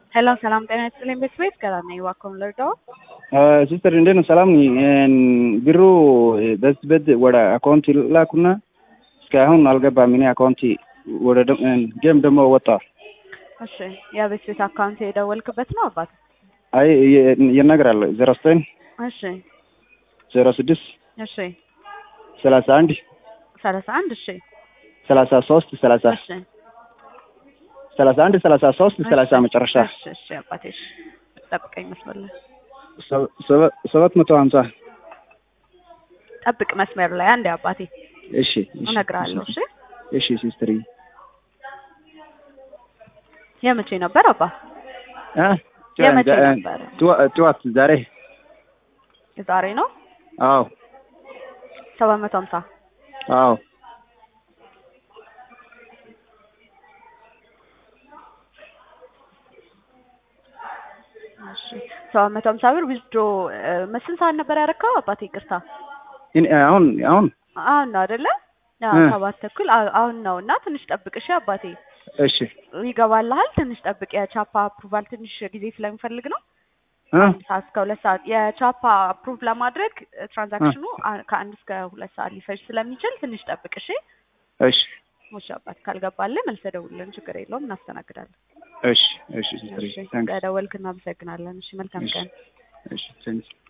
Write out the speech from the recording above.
ሄሎ ሰላም ጤና ይስጥልኝ ቤተሰቤት ገላና እባክዎን ልርዳዎ? ሲስተር እንዴት ነው? ሰላም ነኝ። ብሩ በዚህ በድ ወደ አካውንት ላኩና እስካሁን አልገባም። እኔ አካውንት ወደ ጌም ደግሞ ወጣ። እሺ የቤት ቤት አካውንት የደወልክበት ነው አባት? አይ ይነግራል ዜሮ ዘጠኝ እሺ ዜሮ ስድስት እሺ ሰላሳ አንድ ሰላሳ አንድ እሺ ሰላሳ ሶስት ሰላሳ እሺ ሰላሳ አንድ ሰላሳ ሶስት ሰላሳ መጨረሻ እሺ እሺ አባቴ እሺ ጠብቀኝ መስመር ላይ ሰባት መቶ ሀምሳ ጠብቅ መስመር ላይ አንዴ አባቴ እሺ እሺ እነግርሃለሁ እሺ እሺ ሲስተር የመቼ ነበር አባ የመቼ ነበር ጠዋት ዛሬ የዛሬ ነው አዎ ሰባት መቶ ሀምሳ አዎ እሺ ሰባት መቶ ሀምሳ ብር ዊዝድሮ መስል ሰዓት ነበር ያረካው አባቴ ይቅርታ አሁን አሁን አሁን ነው አይደለ አዎ እ ሰባት ተኩል አ- አሁን ነው እና ትንሽ ጠብቅ እሺ አባቴ እሺ ይገባልሃል ትንሽ ጠብቅ የቻፓ አፕሩቫል ትንሽ ጊዜ ስለሚፈልግ ነው እ ሰዓት እስከ ሁለት ሰዓት የቻፓ አፕሩቭ ለማድረግ ትራንዛክሽኑ አ- ከአንድ እስከ ሁለት ሰዓት ሊፈጅ ስለሚችል ትንሽ ጠብቅ እሺ እሺ እሺ አባት ካልገባልህ መልሰህ ደውልልን ችግር የለውም እናስተናግዳለን እሺ እሺ ሲስተር እሺ ታንክስ ስለደወልክ እናመሰግናለን እሺ መልካም እሺ ቀን እሺ ታንክስ